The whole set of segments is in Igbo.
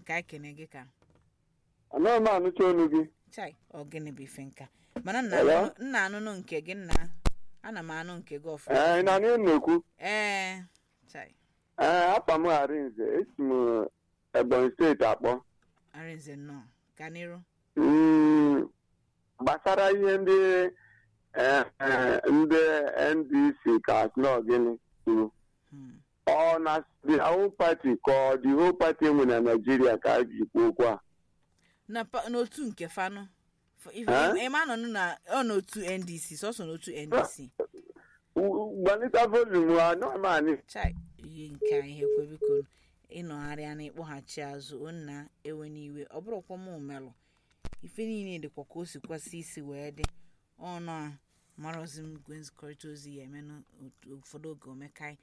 nka ekene gị ka anaghị m anụcha olu gị chai ọ gịnị bụ ife nka mana nna Hello? anụ- nna anụnụ nke gị nna ana m anụ nke gị ọfụma ee ị na-anụ na-ekwu ee chai ee afa m arinze esi m ebonyi steeti akpọ arinze nnọọ ka n'iru Mm, gbasara ihe ndị eh, eh, ndị ndc ka snow gịnị kwuru Hmm. ọ na the whole party ka ọ the whole party enwe na naijiria ka a ji kwuo okwu a na pa- n'otu nke fanụ F- ife- Eh? ịma nọ na ọ n'otu ndc sọsọ n'otu ndc U- gbanịta volum anọmanị chai ihe nke a ihe kwe biko ịnọgharịa na ịkpọghachi azụ onna ewe n'iwe ọ bụrụkwa m melụ ife niile dịkwa ka o si kwesị isi wee dị ọnụ a marọzi m igwe nzikọrịta ozi ya eme n'ụfọdụ oge omekai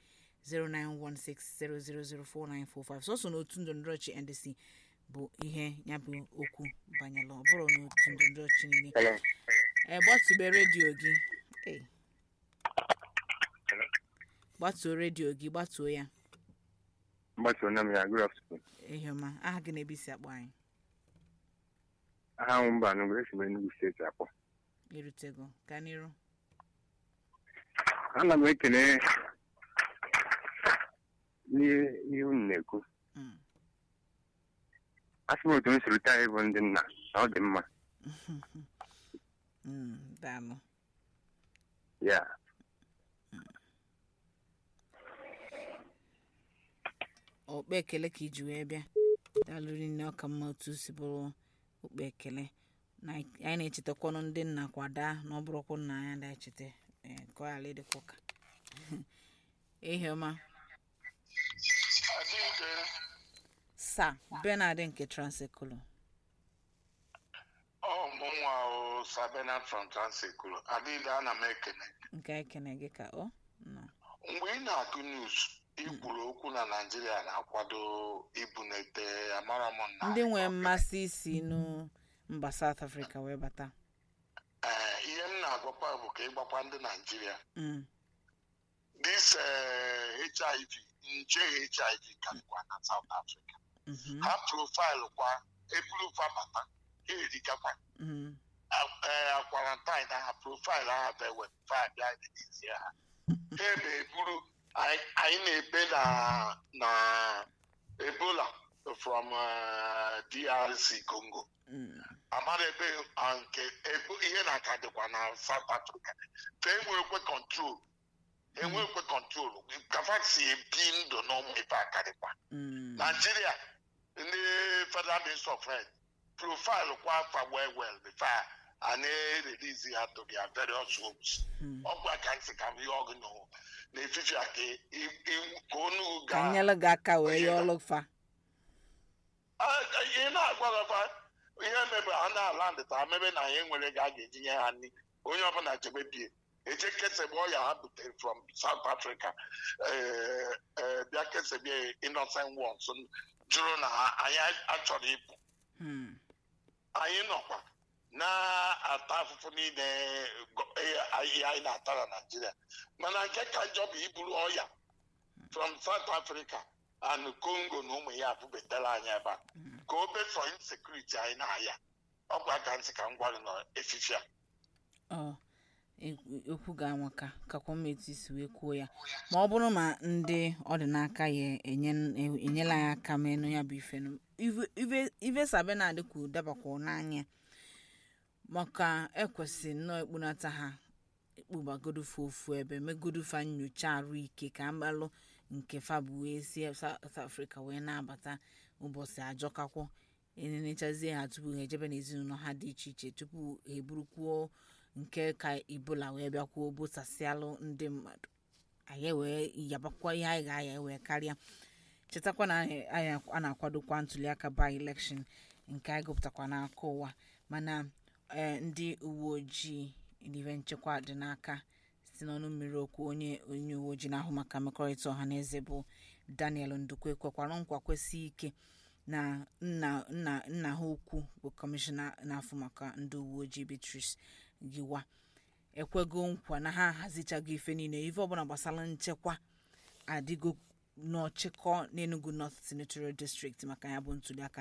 09160004945 sọsọ n'otu ndọrọndọrọ chi ndc bụ ihe ya bụ okwu banyere ọ bụrụ n'otu ndọrọndọrọ chi niile e gbatụbe redio gị Ei. gbatuo redio gị gbatuo ya mgbasa na m ya good afternoon ehiọma aha gị na-ebe isi akpọ anyị aha m mba n'ugwu esi m Enugu steeti akpọ erutego ka n'iru ana m ekele ihe ihe unu na-ekwu Mm. asị m otu m siri taa ịbụ ndị nna na ọ dị mma Mm, daalụ ya okpe ekele ka iji wee bịa daalụ rinne ọka mma otu si bụrụ okpe ekele na anyị na-echetakwanụ ndị nna kwada na ọ bụrụkwa nna anyị na-echeta ee, ka ọ ghara ịdịkwa ụka ehiọma sa benard nke transekulu ọ mụnwa o sabena from transekulu adịghị ana m ekene nke ekene gị ka ọ nọ mgbe ị na-agụ news ikwuru okwu na naijiria na-akwado ibunete amara m na ndị nwee mmasị isi nu mba south africa wee bata ee ihe m na-agwakwa bụ ka ịgbakwa ndị naijiria Mm, this eh, hiv nje hiv karịkwa na south africa mhm, ha profaịlụ kwa eburu fa bata ha erikakwa mhm. akwarantine ha profaịlụ ha bụ ewepụta bịa n'ezie ha ha ebe eburu anyị anyị na-ebe na na ebola from uh, drc congo Mm, amara ebe ah, nke ebo- ihe na-aka dịkwa na south africa ka enwekwe kọntrol enwekwe kọntrol kafa si ebi ndụ n'ụmụ ife akarịkwa mm. Nigeria, ndị Federal Ministry of Health, profile kwa afa well well before a na-release ha to their various homes. Hmm. Ọgwụ aka ntị ka ihe ọgụ nọ n'efifi a ka i- i- ka onu ka ga nyere gị aka wee yọọ ọlụ fa Ah, ihe na-agwarafa ihe mebe ha na-ala ndịta mebe na ihe nwere ga a ga-eji nye ha nri onye ọbụla chebe bie eje kesebe ọya ha butere from South Africa eh, eh, bịa kesebe innocent ones jụrụ na ha anyị achọrọ ịpụ Hmm, anyị nọkwa na-ata afụfụ niile go- eh, ihe anyị na-ata na Naịjirịa mana nke ka njọ bụ iburu ọya from South Africa and Congo na ụmụ ya bubetara anyị ebe a ka o besọ insekuriti anyị na-aya ọgwa aka ntị ka m gwara nọ efifi a ọ ekwu- okwu ga-anwaka kakwa mma etu isi wee kwuo ya ma ọ bụrụ ma ndị ọdịnaka ya enye- enyela ya aka menụ ya bụ ife nụ. Ive- ive- ive sabena dịkwu dabakwa n'anya maka ekwesịrị nnọọ ekpunata ha ekpubagodu fa ofu ebe megodu fa nyocha arụ ike ka mbalụ nke fa bụ wee si South Africa wee na-abata ụbọchị ajọkakwọ enenechazie ha tupu ha ejebe n'ezinụlọ ha dị iche iche tupu ha eburukwuo nke ka ibola wee bịakwuo bụsasịalụ ndị mmadụ anyị wee yabakwa ihe anyị ga-aya wee karịa chetakwa na anyị anyị a na-akwadokwa ntuliaka by election nke anyị gụpụtakwa n'aka ụwa mana ee, ndị uwe ojii ive nchekwa dị n'aka si n'ọnụ mmiri okwu onye onye uwe ojii na-ahụ maka mmekọrịta ọha na eze bụ daniel ndukwe kwekwara nkwa kwesị ike na nna nna nna ha ukwu bụ kọmishọna na-afụ maka ndị uwe ojii beatrice giwa ekwego nkwa na ha ahazichago ife niile ife ọbụla gbasara nchekwa adịgo n'ọchịkọ n'enugu north senatorial district maka ya bụ ntuliaka